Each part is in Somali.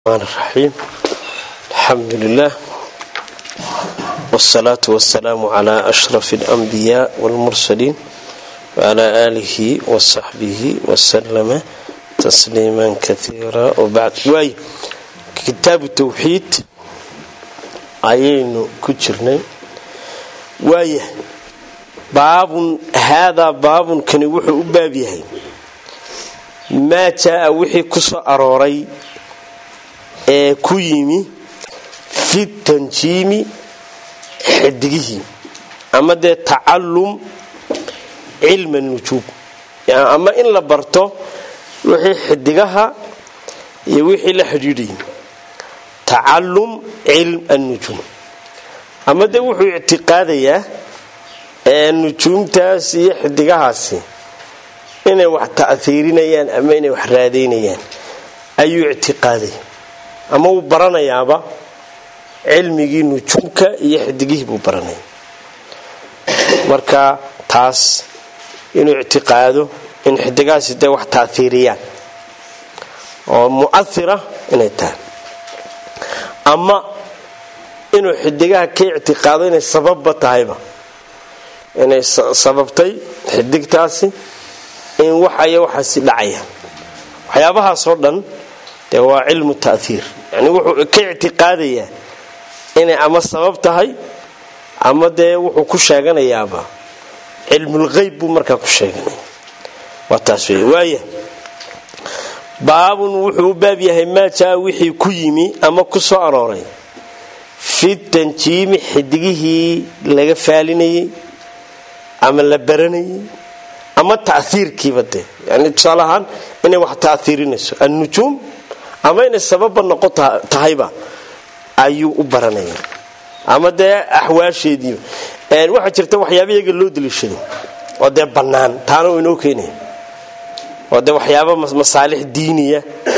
الرحمن الرحيم الحمد لله والصلاة والسلام على أشرف الأنبياء والمرسلين وعلى آله وصحبه وسلم تسليما كثيرا وبعد واي كتاب التوحيد ayaynu ku jirnay waaya baabun haadaa baabunkani wuxuu u baab yahay maa jaa-a wixii ku soo arooray ee ku yimi fi tanjiimi xidigihii ama dee tacallum cilma nujuub ama in la barto wixii xidigaha iyo wixii la xidhiidhayay tacallum cilm annujuum ama dee wuxuu ictiqaadayaa ee nujuumtaas iyo xidigahaasi inay wax ta'hiirinayaan ama inay wax raadaynayaan ayuu ictiqaadaya ama wuu baranayaaba cilmigii nujuumka iyo xidigihii buu baranaya marka taas inuu ictiqaado in xidigahaasi dee wax ta'hiiriyaan oo mu'ahira inay tahay ama inuu xidigaha ka ictiqaado inay sababba tahayba inay sababtay xidigtaasi in waxaya waxaasi dhacayaan waxyaabahaasoo dhan dee waa cilmu ta'hiir yani wuxuu ka ictiqaadayaa inay ama sabab tahay ama dee wuxuu ku sheeganayaaba cilmulqeyb buu markaa ku sheeganaya waa taas wey waaya baabun wuxuu u baab yahay maa jaa wixii ku yimi ama ku soo arooray fi tanjiimi xidigihii laga faalinayay ama la baranayay ama taiirkiiba dee yani tusaale ahaan inay wax taiirinayso annujuum ama inay sababba noqon tahayba ayuu u baranaya ama dee axwaasheediiba waxaa jirta waxyaaba iyaga loo daliishado oo dee bannaan taana uu inoo keenaya oo dee waxyaaba masaalix diiniya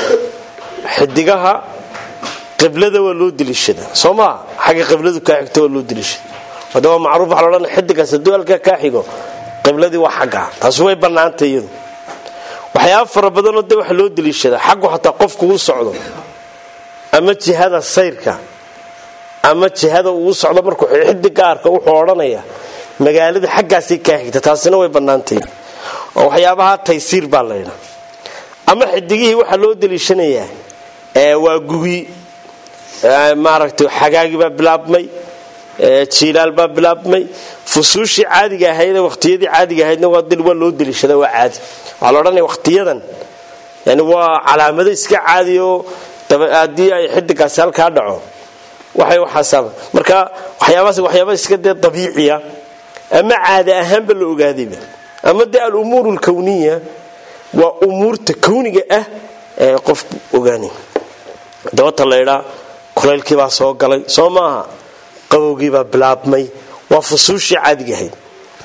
xidigaha qiblada waa loo daliishada soo maa xagga qibladu kaa xigto waa loo daliishada oo de waa macruuf waxa loodhan xidigaas hadduu halkaa kaa xigo qibladii waa xaggaa taasi way bannaantay iyadu waxyaaba fara badanoo dee waxa loo daliishada xaggu xataa qofku uu socdo ama jihada sayrka ama jihada uu socdo markuu xidiga arka wuxuu odhanaya magaalada xaggaasay kaa xigta taasina way bannaantay oo waxyaabaha taysiir baa laydha ama xidigihii waxaa loo daliishanayaa waa gugi maaragtay xagaagii baa bilaabmay jiilaal baa bilaabmay fusuushii caadiga ahayd waqtiyadii caadiga ahaydna waa loo daliishada waa caadi waxaa la odhanaya waqtiyadan yani waa calaamado iska caadi oo haddii ay xidigaasi halkaa dhaco waxay waxaasaaba marka waxyaabahaas waxyaaba iska dee dabiiciya ama caada ahaanba la ogaadayba ama dee alumuur alkowniya waa umuurta kowniga ah ee qofku ogaanay dabata laydhaa kulaylkiibaa soo galay soo maaha qabowgiibaa bilaabmay waa fusuushii caadiga ahayd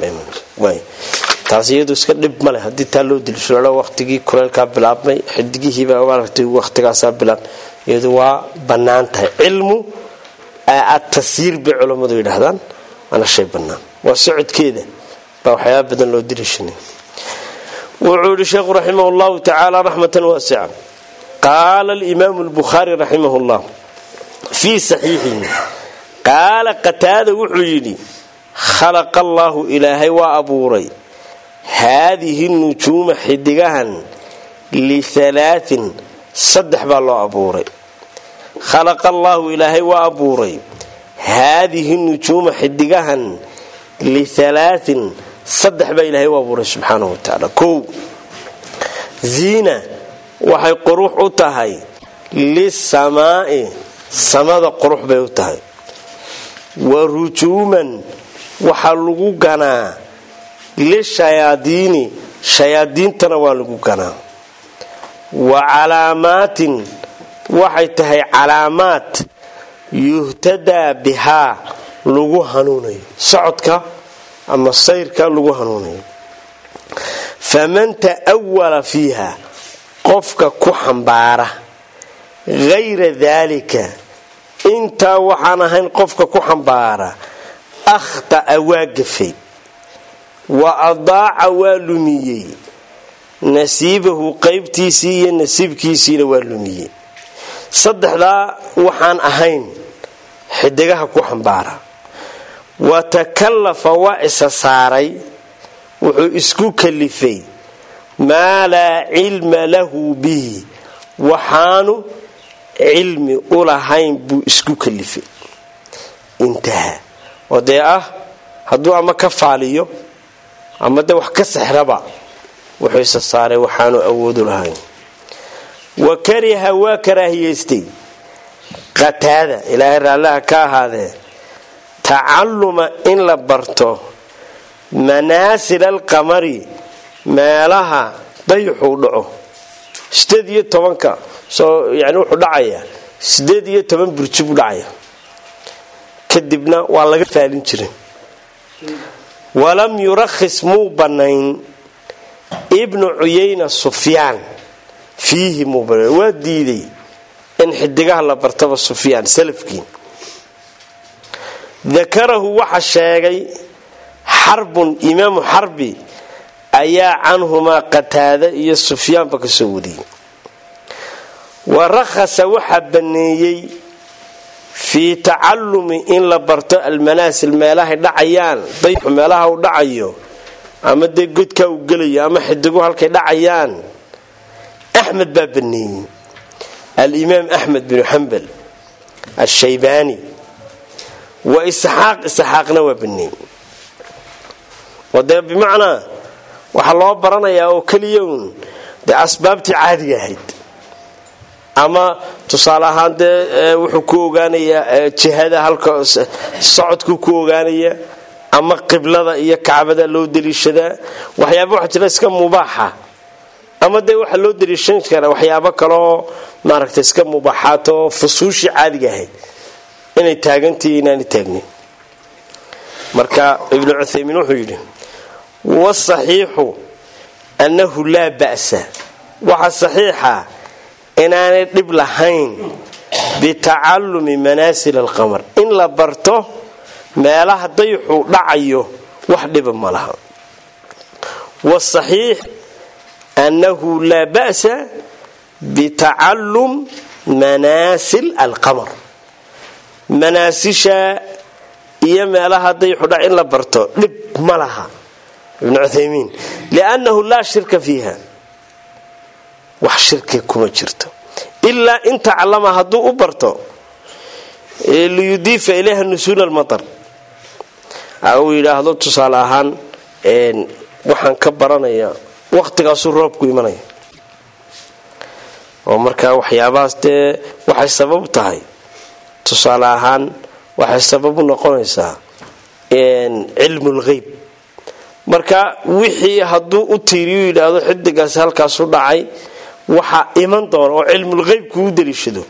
taas iyadu iska dhib maleh haddii taa loo dilisho waqtigii kulaylkaa bilaabmay xidigihiibaa maaragtay waqtigaasaa bilaab iyadu waa bannaan tahay cilmu atasiir bay culammadu yidhaahdaan waana shay bannaan waa socodkeeda baa waxyaaba badan loo diliishanay wuxuu yihi sheekhu raximah llahu tacaala raxmatan waasica qaala alimaamu lbukhaari raximah llah fii saxiixihi qaala qataada wuxuu yidhi khalaqa allaahu ilaahay waa abuuray haadihi nujuuma xidigahan lihalaatin saddex baa loo abuuray khalaqa allaahu ilaahay waa abuuray haadihi nujuuma xidigahan lihalaatin saddex baa ilaahay u abuuray subxaanahu watacaala kow ziina waxay qurux u tahay lisamaa'i samada qurux bay u tahay wa rujuuman waxaa lagu ganaa lishayaadiini shayaadiintana waa lagu ganaa wa calaamaatin waxay tahay calaamaad yuhtadaa bihaa lagu hanuunayo socodka ama sayrka lagu hanuunayo faman ta'wala fiiha qofka ku xambaara hayra daalika intaa waxaan ahayn qofka ku xambaara akhta'a waa gafay wa adaaca waa lumiyey nasiibahu qaybtiisii iyo nasiibkiisiina waa lumiyey saddexdaa waxaan ahayn xidigaha ku xambaara wa takallafa waa isa saaray wuxuu isku kalifay maa laa cilma lahu bihi waxaanu cilmi u lahayn buu isku kalifay intaha oo dee ah hadduu ama ka faaliyo ama dee wax ka sexraba wuxuu isa saaray waxaanu awoodu lahayn wa kariha waa karaahiyaystay qataada ilaahay raallaha ka ahaadee tacalluma in la barto manaasil alqamari meelaha dayuxuu dhaco sideed iyo tobanka soo yani wuxuu dhacayaa sideed iyo toban burji buu dhacaya kadibna waa laga faalin jiray walam yurakhis muu bannayn ibnu cuyayna sufyaan fiihi muu bannayn waa diiday in xidigaha la bartaba sufyaan salafkii dakarahu waxa sheegay xarbun imaamu xarbi ayaa canhumaa qataada iyo sufyaanba ka soo wariyey wa rakhasa waxaa banneeyey fii tacallumi in la barto almanaasil meelahay dhacayaan dayxu meelaha uu dhacayo ama dee godkaa uu gelayo ama xidigu halkay dhacayaan axmed baa banneeyey alimaam axmed binu xambal ashaybaani wa isxaaq isxaaqna waa banneeyey oo dee bimacnaa waxaa loo baranayaa oo keliya uun dee asbaabtii caadiga ahayd ama tusaale ahaan dee wuxuu ku ogaanayaa jihada halka socodkuu ku ogaanaya ama qiblada iyo kacbada loo daliishadaa waxyaaba waxa jira iska mubaaxa ama dee waxaa loo daliishan karaa waxyaabo kaleoo maaragta iska mubaaxaato fusuushii caadiga ahayd inay taagantihi inaana taagnin marka ibnu cuthaymiin wuxuu yidhi wasaxiixu annahu laa ba'sa waxa saxiixa inaanay dhib lahayn bitacallumi manaasil alqamar in la barto meelaha dayxuu dhacayo wax dhiba ma laha wasaxiix annahu laa ba'sa bitacallum manaasil alqamar manaasisha iyo meelaha dayxu dhac in la barto dhib ma laha ibnu cuthaymiin liannahu laa shirka fiiha wax shirki kuma jirto ilaa in taclama hadduu u barto liyudiifa ilayha nusuul almatar uu yidhaahdo tusaale ahaan waxaan ka baranaya waqtigaasuu roobku imanaya oo markaa waxyaabahaas dee waxay sabab tahay tusaale ahaan waxay sabab u noqonaysaa cilmul qeyb marka wixii hadduu u tiiriyu yidhaahdo xidigaas halkaasu dhacay waxaa iman doona oo cilmulqeybku u daliishado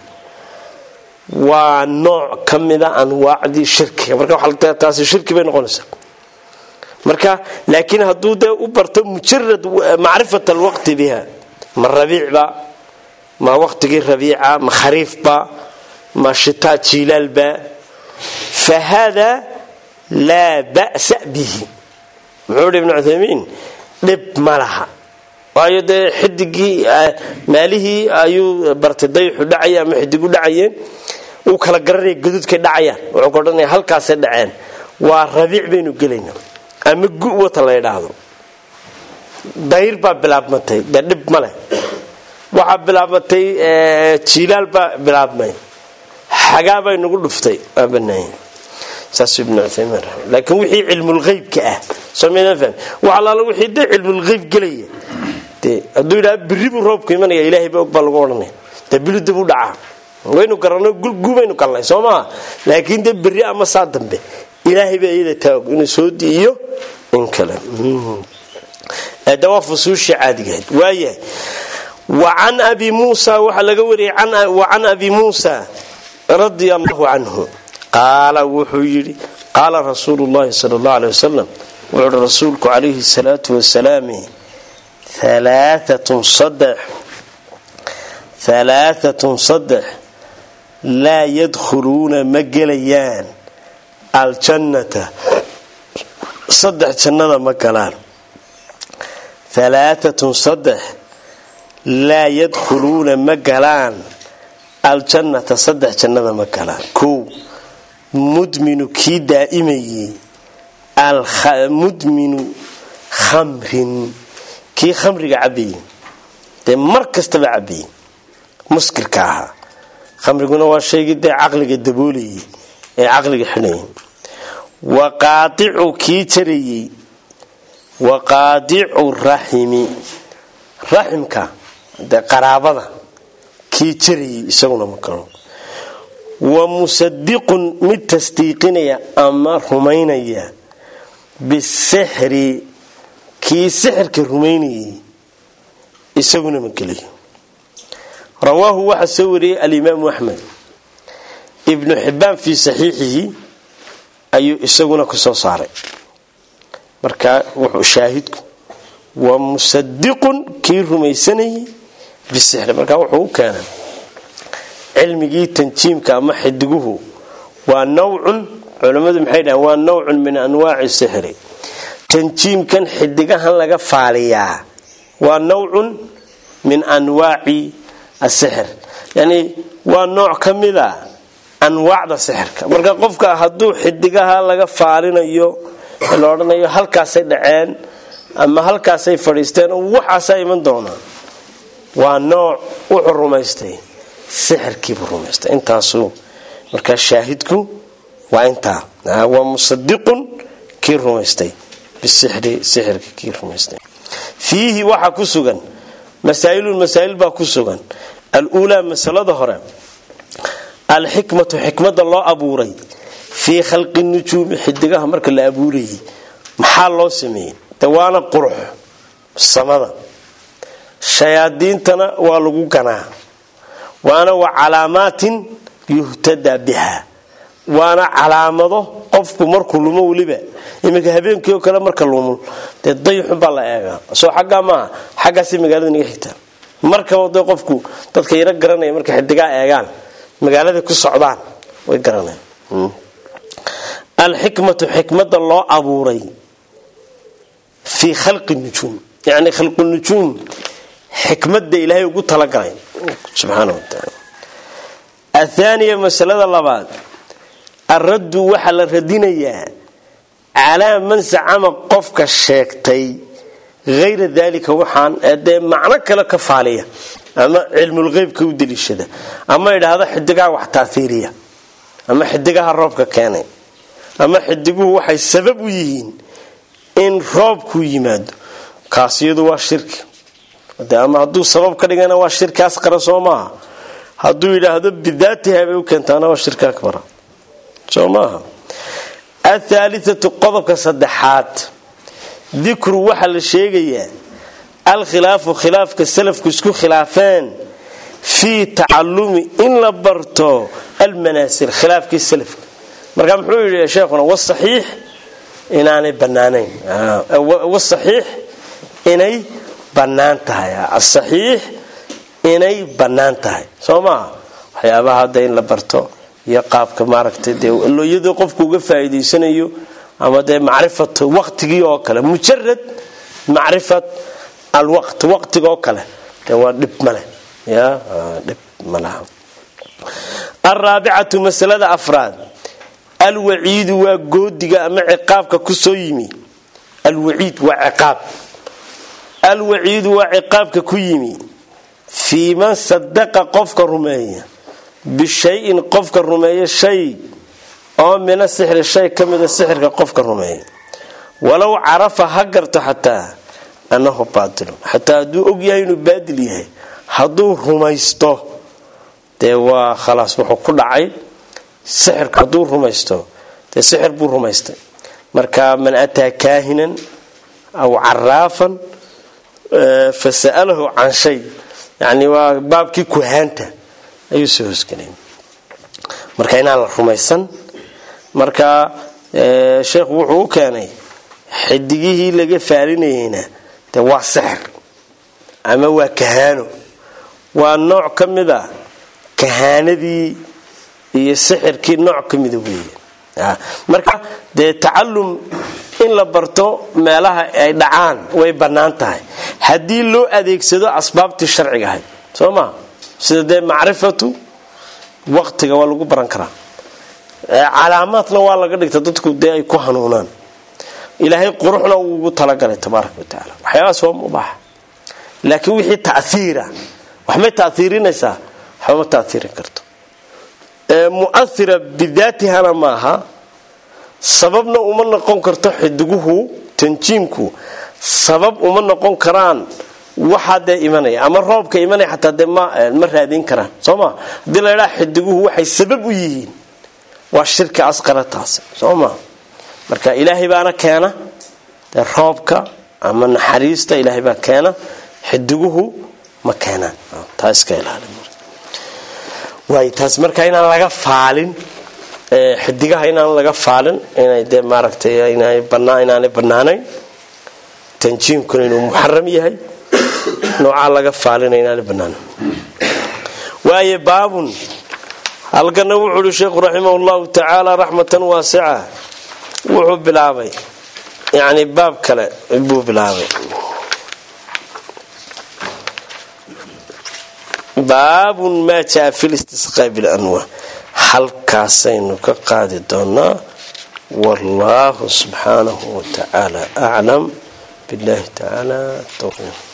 waa nooc ka mida anwaacdii shirkiga marka taasi shirki bay noqonaysaa marka laakiin hadduu dee u barto mujarad macrifat alwaqti biha ma rabiicba ma waqtigii rabiica ma khariifba ma shitaa jiilaalba fa hada laa ba'sa bihi muxuu hi ibnu cuthaymiin dhib ma laha waayo dee xidigii maalihii ayuu bartay dayxu dhacaya ama xidigu dhacayeen uu kala garanaya gaduudkay dhacayaan wuxuu ka odhanaya halkaasay dhaceen waa rabiic baynu gelayna ama gu wata la ydhaahdo dayr baa bilaabmatay dee dhib ma leh waxaa bilaabmatay jiilaal baa bilaabmay xagaa bay nagu dhuftay waa banaanya saasuu ibnu cuthaymiin laakiin wixii cilmulqeybka ah soomaadan fahmi wax allaala wixii dee cilmulqeyb gelaya dee hadduu yidhaha birri buu roobku imanaya ilaahay ba og baa lagu odhanaya dee bilu dib u dhacaa waynu garanno gubaynu galnay soo maha laakiin dee berri ama saa dambe ilaahay baa iyada taag inuu soo diiyo in kale de waa fusuushii caadigahayd waayahay wa can abi muusa waxaa laga wariyay wa can abi muusa radia allahu canhu qaala wuxuu yidhi qaala rasuulu llahi sala allahu aley wasalam wuxuu uhi rasuulku calayhi salaatu wasalaam alaaatun saddex halaaatun saddex laa yadkhuluuna ma gelayaan aljannata saddex jannada ma galaan halaaatun saddex laa yadkhuluuna ma galaan aljannata saddex jannada ma gala kow mudminu kii daa'imayey mudminu khamrin kii khamriga cabayey dee mar kastaba cabayey muskirka ahaa khamriguna waa shaygii dee caqliga daboolayay ee caqliga xidhayay wa qaadicu kii jarayey wa qaadicu raximi raximka dee qaraabada kii jarayay isaguna ma galo wa musadiqun mid tasdiiqinaya ama rumaynaya bisixri kii sixirka rumaynayay isaguna ma gelayo rawaahu waxaa soo wariyey alimaamu axmed ibnu xibbaan fii saxiixihi ayuu isaguna ku soo saaray marka wuxuu shaahidku waa musadiqun kii rumaysanayay bisixri marka wuxuu u keenay cilmigii tanjiimka ama xidiguhu waa nawcun culammadu maxay dhahaan waa nawcun min anwaaci sixri tanjiimkan xidigahan laga faaliyaa waa nawcun min anwaaci asixir yani waa nooc ka mida anwaacda sixirka marka qofka hadduu xidigaha laga faalinayo la odhanayo halkaasay dhaceen ama halkaasay fadhiisteen waxaasaa iman doonaa waa nooc wuxuu rumaystay sixirkiibuu rumaystay intaasuu markaa shaahidku waa intaa waa musadiqun kii rumaystay bisixri sixirka kii rumaystay fiihi waxaa ku sugan masaa'ilun masaa'il baa ku sugan aluulaa masalada hore alxikmatu xikmada loo abuuray fii khalqi nujuumi xidigaha marka la abuurayay maxaa loo sameeyey de waana qurux samada shayaadiintana waa lagu ganaa waana wa calaamaatin yuhtadaa biha waana calaamado qofku markuu lumo weliba iminka habeenkii oo kale marka lumul dee dayxun baa la eegaa soo xaggaa maaha xaggaasay magaalada naga xigtaa markaba de qofku dadka yaro garanaya markay xidigaa eegaan magaalada ku socdaan way garanayaan alxikmatu xikmada loo abuuray fii khalqi nujuum yani khalqu nujuum xikmada ilaahay ugu talagalay subxaana wa taala athaaniya masalada labaad alraddu waxaa la radinayaa calaa man sacama qofka sheegtay hayra daalika waxaan dee macno kale ka faaliya ama cilmulqeybka u daliishada ama idhaahdo xidigaha wax taaiiriya ama xidigaha roobka keenay ama xidiguhu waxay sabab u yihiin in roobkuu yimaado kaas iyadu waa shirki ama hadduu sabab ka dhigana waa shirkaas qara soo maaha hadduu yidhaahdo bidaatiha bay u keentaana waa shirka akbara soo maaha athaaliatu qodobka saddexaad dikru waxaa la sheegayaa alkhilaafu khilaafka salafku isku khilaafeen fii tacalumi in la barto almanaasir khilaafkii salafka marka muxuu yidhi sheekhuna wasaxiix inaanay banaanayn wasaxiix inay bannaan tahay asaxiix inay bannaan tahay soo maaha waxyaabaha hadda in la barto iyo qaabka maaragtay dee iyadoo qofku uga faa'iidaysanayo ama dee macrifat waqtigii oo kale mujarad macrifat alwaqt waqtiga oo kale dee waa dhib male ya dhib malaha alraabicatu masalada afraad alwaciidu waa goodiga ama ciqaabka ku soo yimi alwaciid waa ciqaab alwaciidu waa ciqaabka ku yimi fii man sadaqa qofka rumeeya bishayin qofka rumeeya shay oo mina sixri shay ka mida sixirka qofka rumeeya walow carafa ha garto xataa annahu baatilu xataa hadduu og yahay inuu baadil yahay hadduu rumaysto dee waa khalaas wuxuu ku dhacay sixirka hadduu rumaysto dee sixir buu rumaystay marka man ataa kaahinan aw caraafan fa sa'alahu can shay yani waa baabkii kuhaanta ayuu soo hosgelay marka inaan la rumaysan marka sheekhu wuxuu u keenay xidigihii laga faalinayeyna de waa sixir ama waa kahaano waa nooc ka mid a kahaanadii iyo sixirkii nooc ka mida weeye marka dee tacalum in la barto meelaha ay dhacaan way bannaan tahay haddii loo adeegsado asbaabtii sharciga ahayd soo maa sida dee macrifatu waqtiga waa lagu baran karaa calaamaadna waa laga dhigta dadku dee ay ku hanuunaan ilaahay quruxna uu ugu talagalay tabaaraka watacaala waxyaabaas waa mubaaxa laakiin wixii taiira waxmay taiirinaysaa waxba ma taiirin karto muaira bidaatihana maaha sababna uma noqon karto xidiguhu tanjiimku sabab uma noqon karaan waxaa dee imanaya ama roobka imanaya xataa dee ma raadin karaan sooma haddii la ydhaa xidiguhu waxay sabab u yihiin waa shirki asqara taasi soo maa marka ilaahay baana keena dee roobka ama naxariista ilaahay baa keena xidiguhu ma keenaan taa iska ilaaliwaay taas marka inaan laga faalin xidigaha inaan laga faalin inay dee maaragtay inaanay bannaanayn tanjiimkuna inuu muxaram yahay noocaa laga faalina inaanay bannaanayn waaye baabun halkana wuxuu uhi sheekhu raximah llahu tacaala raxmatan waasica wuxuu bilaabay yani baab kale buu bilaabay baabun maa jaa fi listisqaa bilanwa halkaasaynu ka qaadi doonaa wallaahu subxaanahu watacaala aclam billahi tacaala towfiiq